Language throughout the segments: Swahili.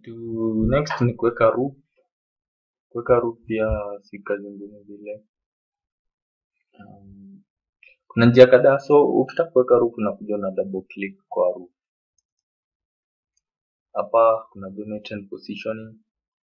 kitu next ni kuweka roof kuweka roof pia si kazi ngumu vile um, kuna njia kadhaa so ukitaka kuweka roof unakuja una double click kwa roof hapa kuna geometry and positioning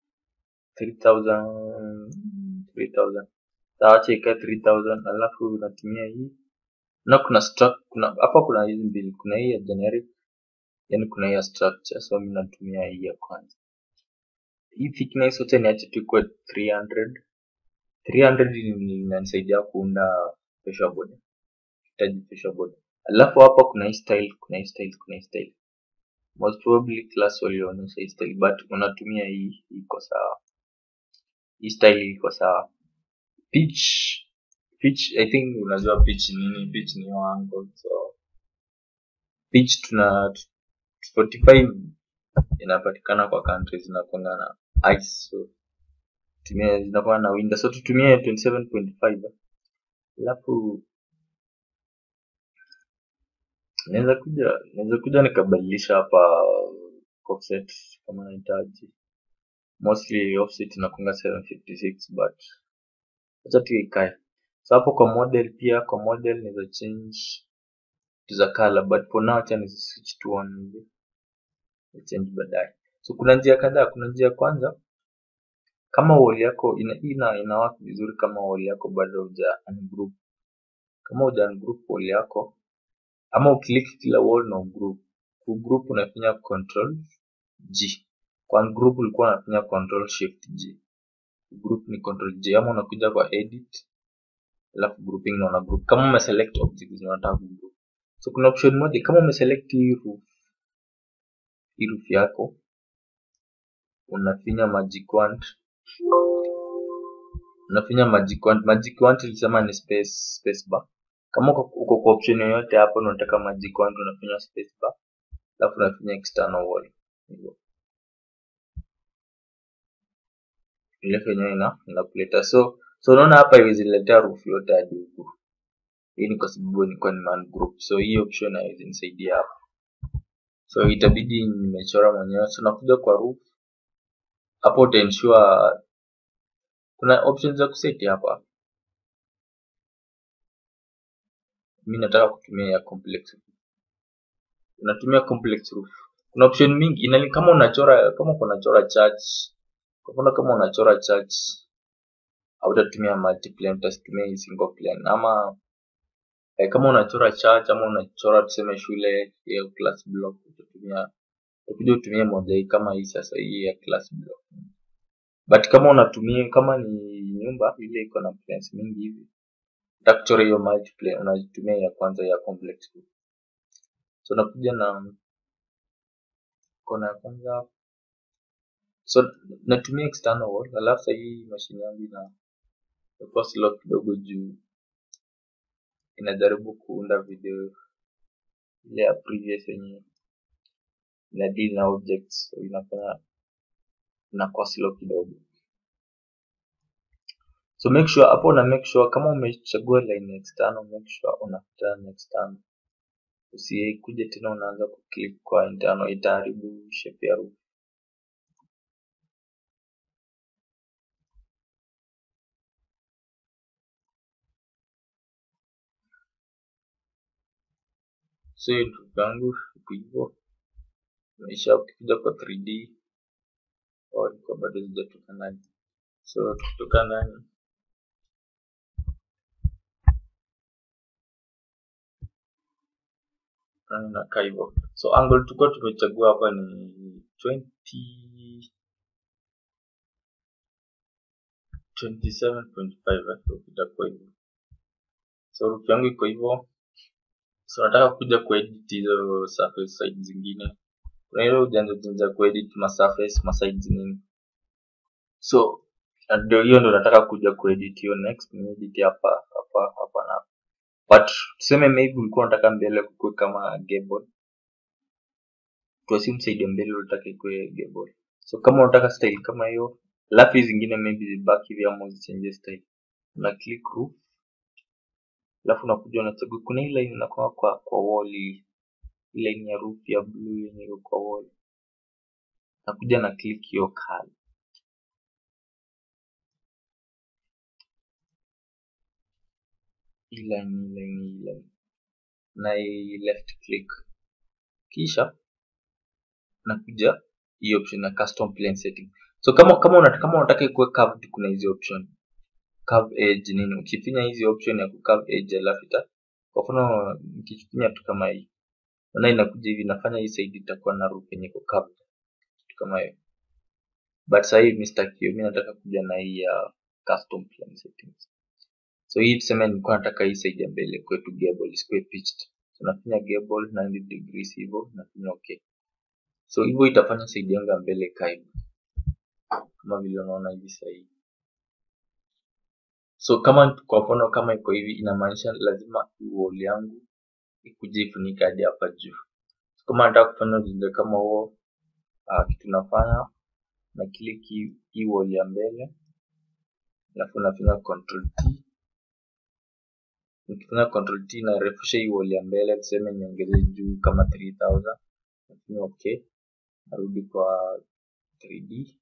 3000 3000 taacha ikae 3000 alafu unatumia hii na kuna struct kuna hapa kuna hizi mbili kuna hii ya generic yani kuna hii ya structure so mimi natumia hii ya kwanza hii thickness yote niache tu kwa 300 300 ni- inanisaidia kuunda pressure board hitaji pressure board alafu hapa kuna hii style kuna hii style kuna hii style most probably class walionyesha hii style but unatumia hii hii iko sawa hii style iko sawa pitch pitch i think unajua pitch ni nini pitch ni hiyo angle so pitch tuna 45 inapatikana kwa countries zinakwanga na ice so tumia zinakuwa na window so tutumie 27.5 alafu naweza kuja naweza kuja nikabadilisha hapa offset kama nahitaji mostly offset inakunga 756 but acha tu ikae so hapo kwa model pia kwa model naweza change to the color but for now acha ni switch to one hivi Ni change baadaye so kuna njia kadhaa kuna njia ya kwanza kama wall yako ina ina, ina work vizuri kama wall yako bado huja ungroup kama huja ungroup wall yako ama ukiliki kila wall na ugroup ugroup unafinya control G kwa ungroup ulikuwa unafinya control shift G group ni control G ama unakuja kwa edit alafu grouping na una group kama umeselect object zenye unataka kugroup so kuna option moja kama umeselect hii roof hii roof yako unafinya magic wand unafinya magic wand magic wand ilisema ni space space bar kama uko uko kwa option yoyote hapo na unataka magic wand unafinya space bar alafu unafinya external wall hivyo ile yenyewe ina inakuleta so so unaona hapa iwezi letea roof yote hadi huku hii ni kwa sababu nilikuwa ni man group so hii option haiwezi nisaidia hapa so itabidi nimechora mwenyewe so nakuja kwa roof hapo utaensure kuna options za kuseti hapa mi nataka kutumia ya complex unatumia complex roof kuna option mingi inali kama unachora kama uko unachora church kwa mfano kama unachora church hautatumia multiplane utatumia hii single plane ama eh, kama unachora church ama unachora tuseme shule ya class block utatumia utakuja utumie moja hii kama hii sasa hii ya class block but kama unatumia kama ni nyumba ile iko na planes mingi hivi utaka kuchora hiyo multiplane unatumia ya kwanza ya complex roof so nakuja na kona ya kwanza so natumia external wall alafu sasa hii mashine yangu ina inakuwa slow kidogo juu inajaribu kuunda video ile ya previous yenye ina deal na objects so inafanya inakuwa slow kidogo so make sure hapo una make sure kama umechagua line external make sure unafuta na external usikuje tena unaanza kuclick kwa internal itaharibu shape ya roof so hiyo roof yangu iko hivyo maisha ukikuja kwa 3D au ilikuwa bado zijatoka ndani so tukitoka ndani ndani inakaa hivyo so angle tulikuwa tumechagua hapa ni 20 27.5 so itakuwa hivyo so roof yangu iko hivyo so nataka kuja kuedit hizo surface side zingine kuna ile ujanja ujanja kuedit ma surface ma sides nini so ndio hiyo ndo nataka kuja kuedit hiyo next ni edit hapa hapa hapa na but tuseme maybe ulikuwa unataka mbele kukue kama gable tuasi msaidie mbele unataka ikue gable so kama unataka style kama hiyo alafu hizi zingine maybe zibaki hivi ama uzichange style una click roof alafu unakuja unachagua kuna hii line inakuwa kwa kwa wall hii Hii line ya roof ya blue yenye iko kwa wall nakuja na click hiyo color hii line hii line hii line na hii left click kisha nakuja hii option ya custom plane setting so kama kama unataka kama unataka ikuwe curved kuna hizi option curve edge nini ukifinya hizi option ya curve edge alafu ita kwa mfano nikifinya tu kama hii na inakuja hivi nafanya hii side itakuwa na roof yenye iko curved kitu kama hiyo but sasa hivi mistake hiyo mimi nataka kuja na hii ya custom plane settings so hii tuseme nilikuwa nataka hii side ya mbele kwetu gable isikuwe pitched so nafinya gable 90 degrees hivyo nafinya okay so hivyo itafanya side yangu ya mbele ikae kama vile unaona hivi sasa hivi so kama kwa mfano kama iko hivi inamaanisha lazima wall yangu ikuje ifunike hadi hapa juu so kama nataka kufanya ujinga kama huo uh, kitu nafanya na click hii hii wall ya mbele alafu nafinya control t nikifanya control t narefusha hii wall ya mbele tuseme niongeze juu kama 3000 nafinya okay narudi kwa 3d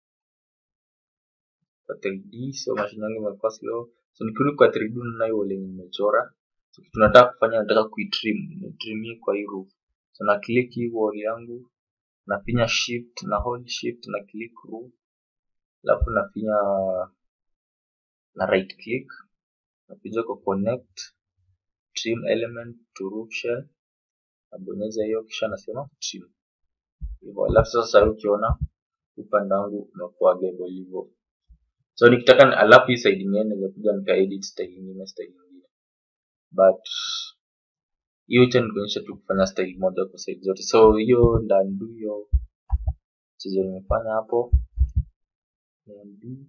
kwa 3D so mashine yangu imekuwa slow so nikirudi kwa 3D naona hiyo lenye nimechora so kitu nataka kufanya nataka kuitrim nitrimie kwa hii roof so na click hii wall yangu nafinya shift na hold shift na click roof alafu nafinya na right click nakuja kwa connect trim element to roof shell nabonyeza hiyo kisha nasema trim hivyo alafu sasa ukiona upande wangu umekuwa gable hivyo so nikitaka alafu hii side ingine naweza kuja nika edit style nyingine style nyingine but hiyo cha nikuonyesha tu kufanya style moja kwa side zote so hiyo ndandu hiyo chezo nimefanya hapo niandu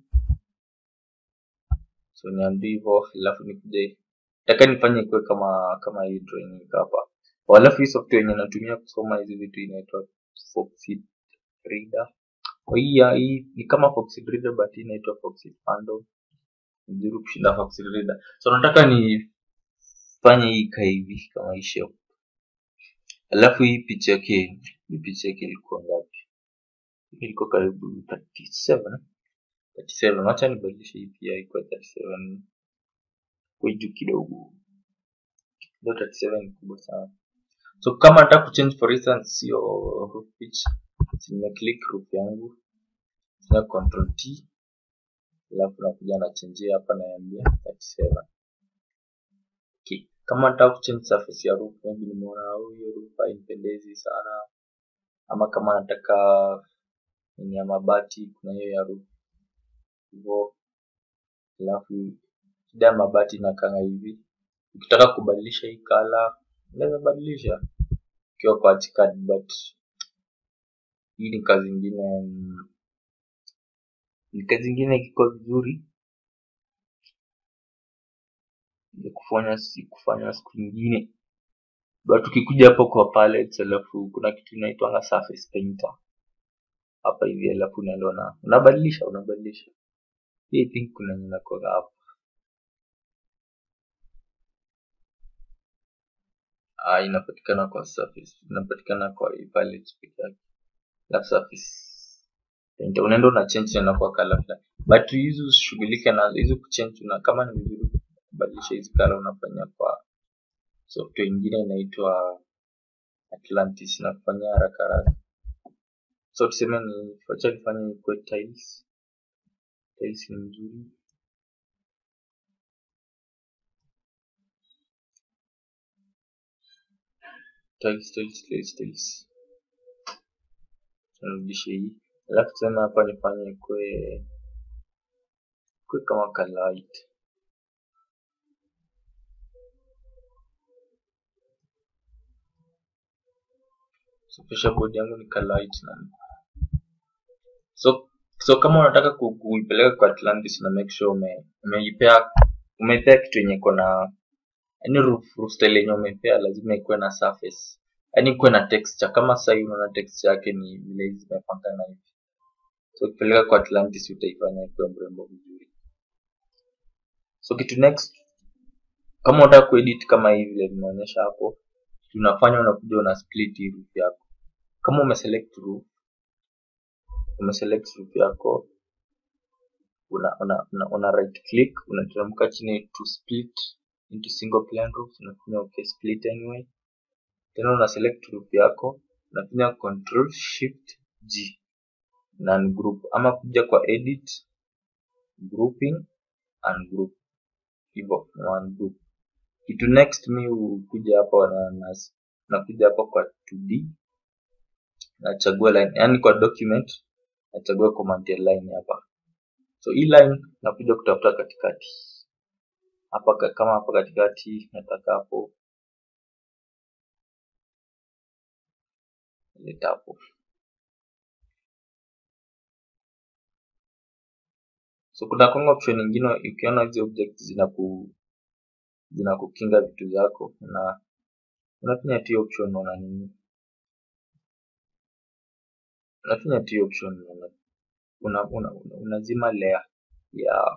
so niandu hivyo alafu nikuje nataka nifanye ikuwe kama kama hii drawing iko hapa alafu hii software yenye natumia kusoma hizi vitu inaitwa Foxit Reader kwa hii ya hii ni kama Foxit Reader but hii inaitwa Foxit Pando nzuri kushinda Foxit Reader so nataka nifanye hii ikae hivi kama hii shape alafu hii picha yake hii picha yake ilikuwa ngapi ilikuwa karibu 37 37 wacha nibadilishe hii pia ikuwa 37 kwa juu kidogo ndio 37 ni kubwa sana so kama nataka kuchange for instance hiyo roof pitch nime click roof yangu na control t alafu nakuja na change hapa naambia 37 okay kama nataka kuchange surface ya roof maybe nimeona hiyo roof hainipendezi sana ama kama nataka ni ya mabati kuna hiyo ya roof hivyo alafu shida ya mabati inakanga hivi ukitaka kubadilisha hii color unaweza badilisha ukiwa kwa ArchiCAD but hii ni kazi ingine ni kazi ingine iko vizuri ya kufanya si kufanya siku nyingine but ukikuja hapo kwa palettes alafu kuna kitu inaitwanga surface painter hapa hivi alafu unaenda na unabadilisha unabadilisha hii I think kuna yenye inakuwa hapa ah inapatikana kwa surface inapatikana kwa hii palette peke yake alafu surface painter unaenda una change tena kwa color fulani but hizi usishughulike nazo hizi kuchange na kama ni vizuri kubadilisha hizi color unafanya kwa software ingine inaitwa Atlantis inakufanyia haraka haraka so tuseme ni wacha nifanye ikuwe tiles tiles ni mzuri tiles tiles tiles tiles narudishe hii alafu tena hapa nifanye ikuwe ikuwe kama light so kisha board yangu ni light na so so kama unataka ku- kuipeleka kwa Atlantis na make sure ume umeipea umeipea kitu yenye iko na yani roof, roof style yenye umeipea lazima ikuwe na surface yani ikuwe na texture kama sasa hivi unaona texture yake ni vile hizi zimepangana hivi so ukipeleka kwa Atlantis utaifanya ikuwe mrembo vizuri so kitu next kama unataka kuedit kama hivi vile nimeonyesha hapo tunafanya unakuja una split hii roof yako kama umeselect roof umeselect group yako una, una, una, una right click unateremka chini to split into single plane roofs unafinya okay split anyway tena una select group yako unafinya control shift g na ni group ama kuja kwa edit grouping and group hivyo one group kitu next mi hukuja hapa na, na nakuja hapa kwa 2d nachagua line yani kwa document nachagua command ya line hapa so hii line nakuja kutafuta katikati hapa ka- kama hapa katikati nataka hapo leta hapo so kuna konga option nyingine ukiona hizi objects zinaku zinakukinga vitu zako na unafinya tu hiyo option una nini unafinya tu hiyo option una una, una, una, unazima layer ya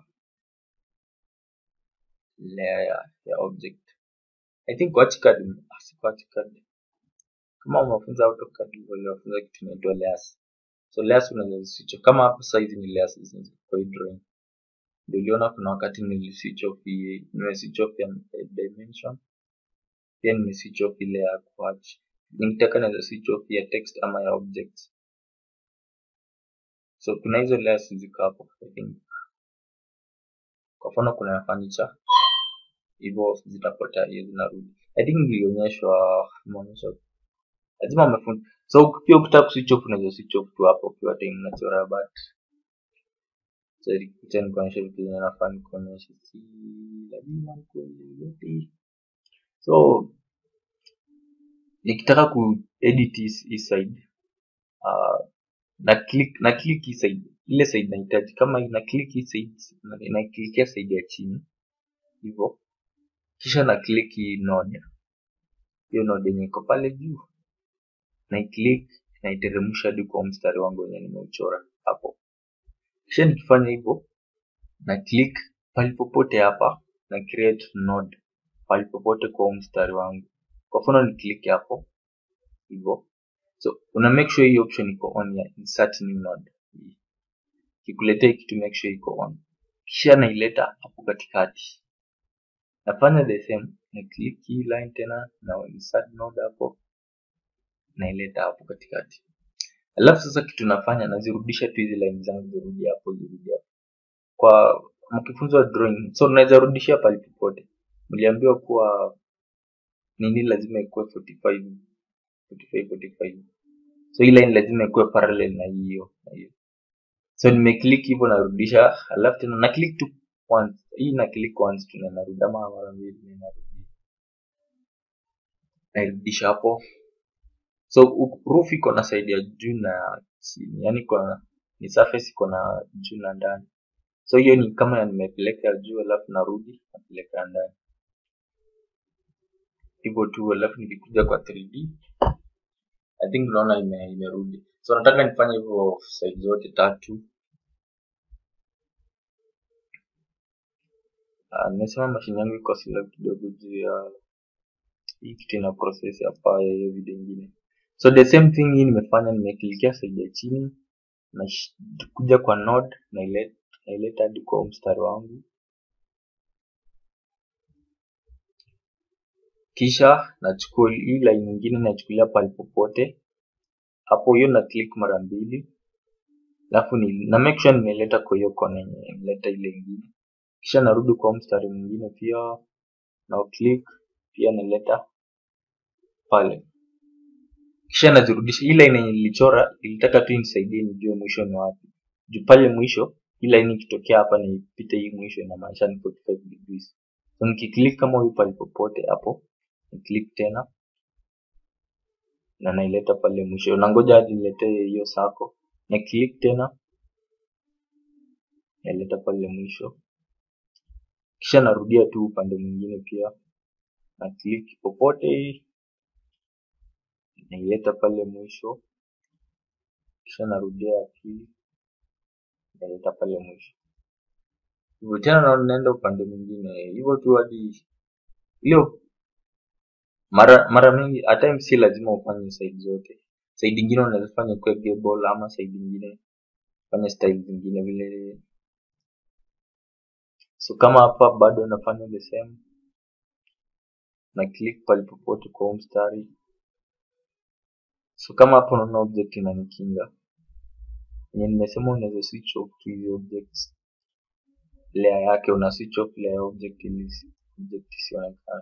layer ya, ya object i think kwa AutoCAD ah, si kwa AutoCAD kama umefunza AutoCAD uliwafunza kitu inaitwa layers so layers unaweza switch off. kama hapo sasa hizi ni layers hizi kwa hii drawing ndio uliona kuna wakati nili switch off hii nime switch off ya ya dimension pia nime switch off ile ya kuach nikitaka naweza switch off ya text ama ya objects so kuna hizo layers ziko hapo i think kwa mfano kuna ya furniture hivyo zitapotea hiyo zinarudi i think nilionyeshwa imeonyeshwa lazima umefunza so pia ukitaka kuswitch off unaweza switch off tu hapo ukiwa time unachora but so ilikuja nikuonyesha vitu zenye nafaa nikuonyeshe si lazima nikuonyeshe yote so nikitaka kuedit hii hii side uh, na click na click hii side ile side nahitaji kama ina click hii side na na clickia side ya chini hivyo kisha na click hii node hiyo node yenye iko pale juu na click naiteremsha hadi kwa mstari wangu wenye nimeuchora hapo kisha nikifanya hivyo na click pali popote hapa na create node pali popote kwa huu mstari wangu kwa mfano ni click hapo hivyo so una make sure hii option iko on ya insert new node kikuletea kitu make sure iko on kisha naileta hapo katikati nafanya the same na click hii line tena na insert node hapo naileta hapo katikati alafu sasa kitu nafanya nazirudisha tu hizi line zangu zirudi hapo zirudi hapo kwa mkifunzwa drawing so unaweza rudishia pale popote mliambiwa kuwa nini lazima ikuwe 45 45 45 so hii line lazima ikuwe parallel na hiyo na hiyo so nimeclick hivyo narudisha alafu tena na click tu once hii na click once tu na narudi ama mara mbili na narudi nairudisha hapo so u- roof iko na side ya juu na chini yani kwa ni surface iko na juu na ndani so hiyo ni kama nimepeleka juu alafu narudi napeleka ndani hivyo tu alafu nikikuja kwa 3D I think unaona ime, imerudi so nataka nifanye hivyo side zote tatu Ah, nimesema mashine yangu iko slow kidogo juu ya hii kitu ina process hapa ya hiyo video ingine so the same thing hii nimefanya nimeklikia side ya chini na sh- kuja kwa node naileta naileta hadi kwa huu mstari wangu kisha nachukua hii line nyingine nachukulia pale popote hapo hiyo na click mara mbili alafu ni na make sure nimeleta kwa hiyo kona yenye nimeleta ile ingine kisha narudi kwa huu mstari mwingine pia na click pia naleta pale kisha nazirudisha hii line yenye nilichora ilitaka tu inisaidie nijue mwisho ni wapi juu pale mwisho hii line ikitokea hapa nipite hii mwisho inamaanisha ni 45 degrees so nikiclick kama huyu pale popote hapo ni click tena na naileta pale mwisho nangoja hadi niletee hiyo sako na click tena naileta pale mwisho kisha narudia tu upande mwingine pia na click popote naileta pale mwisho kisha narudia ya pili naileta pale mwisho hivyo tena na naenda upande mwingine hivyo tu hadi hiyo mara mara mingi at times si lazima ufanye side zote side ingine unaweza fanya kwa gable ama side ingine fanya style zingine vile so kama hapa bado nafanya the same na click palipopote kwa huu mstari so kama hapo unaona object inanikinga yenye nimesema unaweza switch off tu hizi objects layer yake una switch off layer object ili object isionekane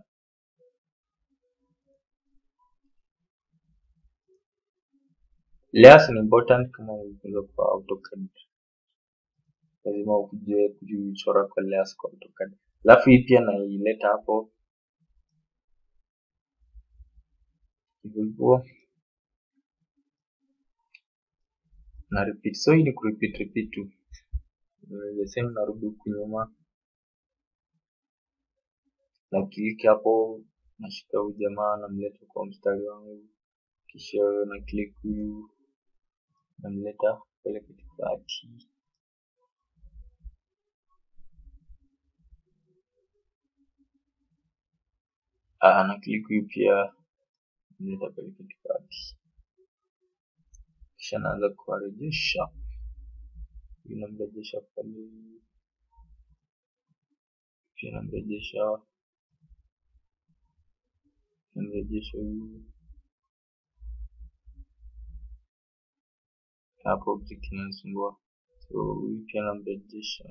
layers ni important kama unafunza kwa AutoCAD lazima ukujue kuchora kwa layers kwa AutoCAD alafu hii pia naileta hapo hivyo hivyo na repeat so hii ni kurepeat repeat tu the same narudi huku nyuma na click hapo nashika huyu jamaa namleta kwa mstari wangu kisha na click huyu namleta pale katikati ah, na click huyu pia namleta pale katikati kisha naanza kuwarejesha huyu namrejesha pale pia namrejesha namrejesha huyu hapo object inanisumbua so huyu pia namrejesha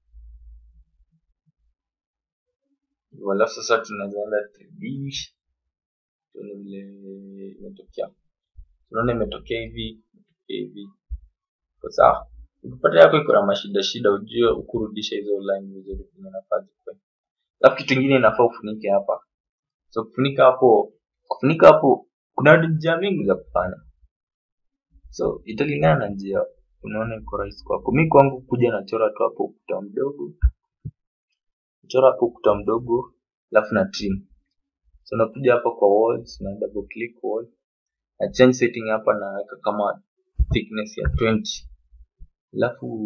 hivyo alafu sasa tunaweza enda 3D tuone vile imetokea tunaona imetokea hivi imetokea hivi kwa sawa ukipata yako iko na mashida shida ujue ukurudisha hizo line vizuri kwenye nafasi kwe alafu kitu ingine inafaa ufunike hapa so kufunika hapo kufunika hapo kuna njia mingi za kufanya so italingana na njia unaona iko rahisi kwako mi kwangu kuja nachora tu hapo ukuta mdogo chora hapo ukuta mdogo alafu na trim so nakuja hapa kwa walls na double click wall na change setting hapa naweka kama thickness ya 20 alafu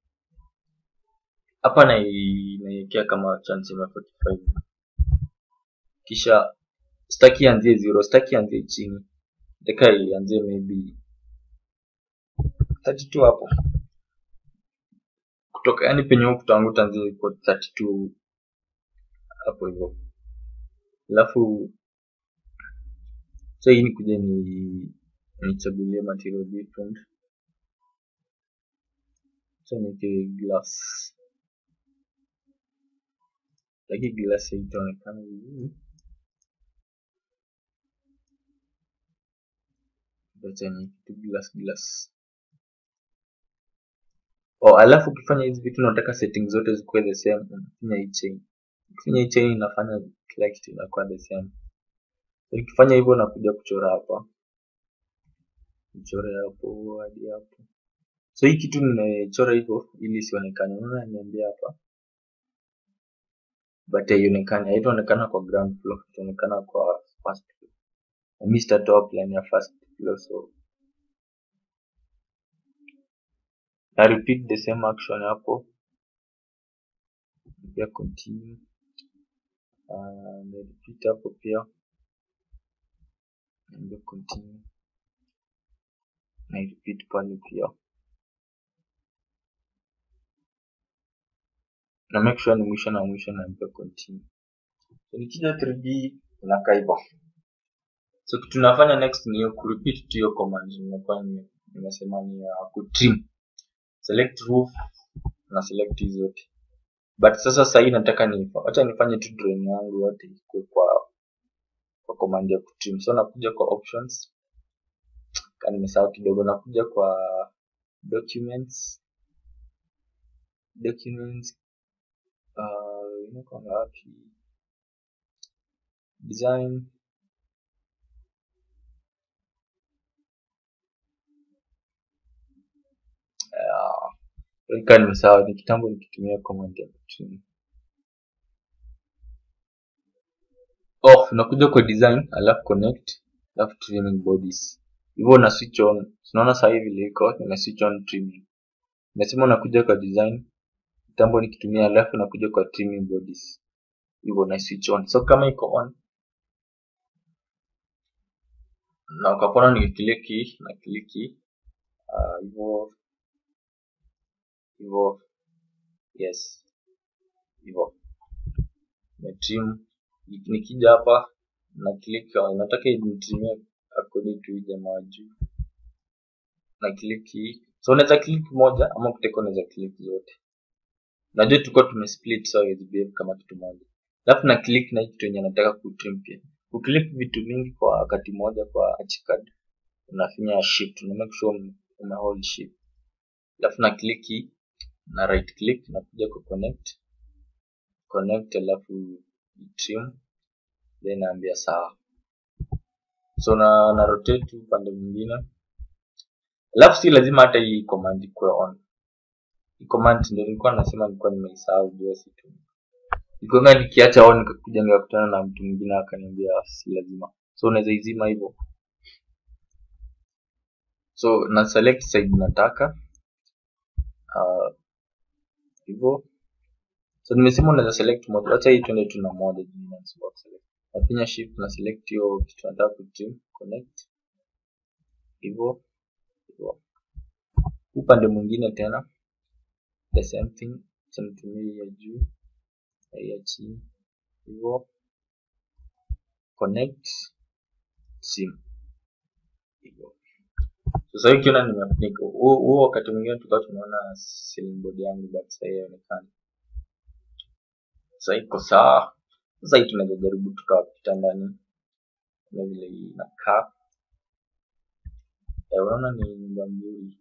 hapa nai- naiwekea kama chance ya 45 kisha staki ianzie zero staki ianzie chini nataka ianzie maybe 32 hapo kutoka yani penye huku tangu tanzie kwa 32 hapo hivyo alafu so hii nikuja ni nichagulie material different so nike glass lakini glass haitaonekana vizuri acha ni kitu glass glass oh alafu ukifanya hizi vitu unataka setting zote zikuwe the same unafinya hii chain ukifinya hii chain inafanya kila kitu inakuwa the same ukifanya hivyo nakuja kuchora hapa nichore hapo hadi hapo so hii kitu nimechora hivyo ili isionekane unaona niambia hapa but haionekani haitaonekana kwa ground floor itaonekana kwa first floor na mimi sitatoa plan ya first floor so na repeat the same action hapo pia continue uh, na repeat hapo pia naambia continue na repeat pale pia na make sure ni mwisho na mwisho naambia continue so nikija 3D inakaa hivyo so kitu nafanya next ni hiyo kurepeat tu hiyo command nimekuwa nime- nimesema ni ya kutrim select roof na select hizi zote but sasa sahii nataka ni wacha nifanye tu drawing yangu yote ikuwe kwa kwa command ya kutrim so nakuja kwa options ka nimesahau kidogo nakuja kwa documents documents uh, inakwanga wapi design uh, kaa nimesahau ni kitambo nikitumia command ya kutrim oh unakuja kwa design alafu connect alafu trimming bodies hivyo na switch on tunaona sasa hivi vile iko nime switch on trimming nimesema unakuja kwa design kitambo nikitumia alafu nakuja kwa trimming bodies hivyo na switch on so kama iko on na ukapona nikikiliki na kliki ah, hivyo hivyo yes hivyo nimetrim nikija hapa na click nataka initrimie according to hii jamaa wa juu na click hii so unaweza click moja ama kuteka unaweza click zote najua tulikuwa tumesplit so haiwezi behave kama kitu moja alafu na click na hii kitu yenye nataka kutrim pia ukiclick vitu mingi kwa wakati moja kwa archicad unafinya shift una make sure ume hold shift alafu na click hii na right click na kuja ku connect connect alafu trim then naambia sawa so na, na rotate upande mwingine alafu si lazima hata hii command ikuwe on hii command ndio nilikuwa nasema nilikuwa nimeisahau jua situ nilikuwa nikiacha on nikakuja nikakutana na mtu mwingine akaniambia si lazima so unaweza izima hivyo so na select side nataka uh, hivyo so nimesema unaweza select moja acha hii tuende tu na moja juu inanisumbua kuselect nafinya shift na select hiyo kitu nataka kutrim connect hivyo hivyo upande mwingine tena the same thing acha nitumie hii ya juu na hii ya chini hivyo connect sim hivyo sasa hii ukiona nimefunika huo huo wakati mwingine tulikuwa tunaona ceiling board yangu but sasa hii haionekani sasa iko sawa sasa hii tunaweza jaribu tukawapita ndani na vile inakaa Eh, unaona ni nyumba mzuri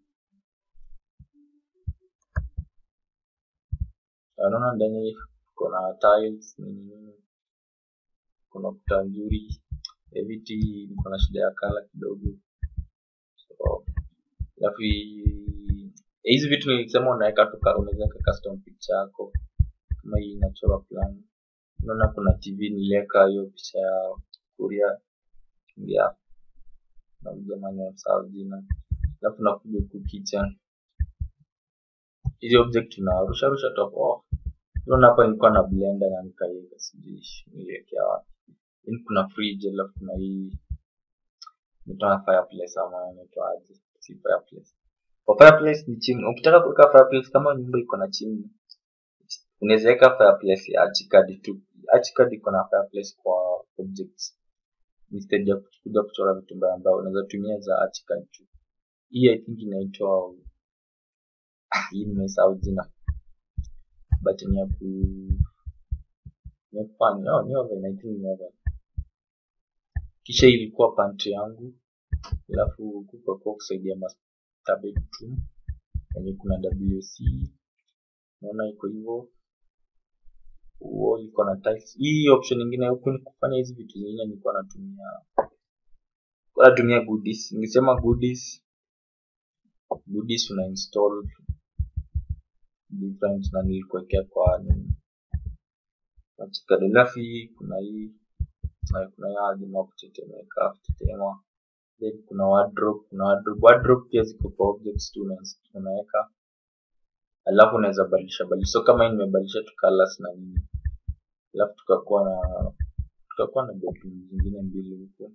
Eh, unaona ndani kuna tiles nini nini kuna kuta nzuri Eh, viti niko na shida ya kala kidogo so alafu hii- hizi vitu nilisema unaweka tu ka- unaweza weka custom picture yako kama hii inachora plan unaona kuna tv niliweka hiyo picha ya kuria ya na jamani wamsahau jina alafu nakuja huku kitchen hizi object unarusha rusha top off unaona hapa nilikuwa na blender na nikaiweka sijui niliwekea wapi then kuna fridge alafu kuna hii inaitwa fireplace ama inaitwa aje si fireplace kwa fireplace ni chimney ukitaka kuweka fireplace kama nyumba iko na chimney unaweza weka fireplace ya archicad tu archicad iko na fireplace kwa objects instead ya kuja kuchora vitu mbaya mbaya unaweza tumia za archicad tu hii i think inaitwa ah, hii nimesahau jina but ni ya ku ni ya kufanya oh, ni oven i think ni oven kisha hii ilikuwa pantry yangu alafu kukakuwa kusaidia master bedroom yenye kuna wc naona iko hivyo huo iko na tiles hii option nyingine huku ni kufanya hizi vitu zingine nilikuwa natumia nilikuwa natumia goodies ningesema goodies goodies una install different na nilikuwekea kwa nini katika alafu hii kuna hii na kuna ya jamaa kutetemeka kutetema then kuna wardrobe kuna wardrobe wardrobe pia ziko kwa objects tu una- unaweka alafu unaweza badilisha badilisha so kama hii nimebadilisha tu colors na nini alafu tukakuwa na tukakuwa na bedroom zingine mbili huko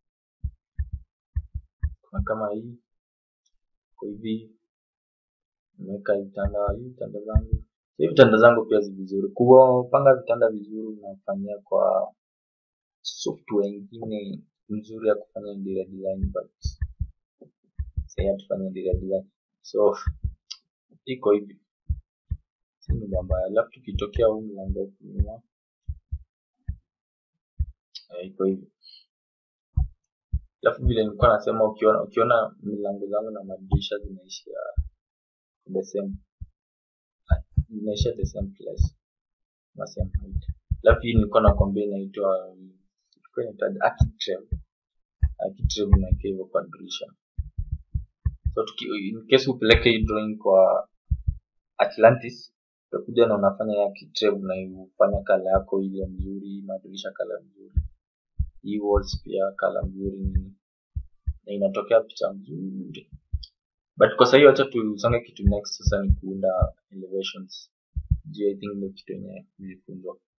kuna kama hii kwa hivi nimeweka vitanda hii vitanda zangu hii vitanda zangu pia zi vizuri kupanga vitanda vizuri unafanyia kwa software ingine nzuri ya kufanya interior design but sahii hatufanya interior design so iko hivi si nyumba mbaya alafu tukitokea huu mlango huku nyuma eh, iko hivi alafu vile nilikuwa nasema ukiona ukiona milango zangu na madirisha zinaishia the same zinaishia the same place na same height alafu hii nilikuwa nakwambia inaitwa ilikuwa inaitwaje architrave architrave unaekea hivyo kwa dirisha so tuki, in case upeleke hii drawing kwa atlantis utakuja na unafanya ya architrave na ufanya kala yako ile mzuri madirisha kala mzuri hii walls pia kala mzuri nini na inatokea picha mzuri but kwa sahii wacha tusonge kitu next sasa ni kuunda elevations juu i think ndio kitu yenye nilifunzwa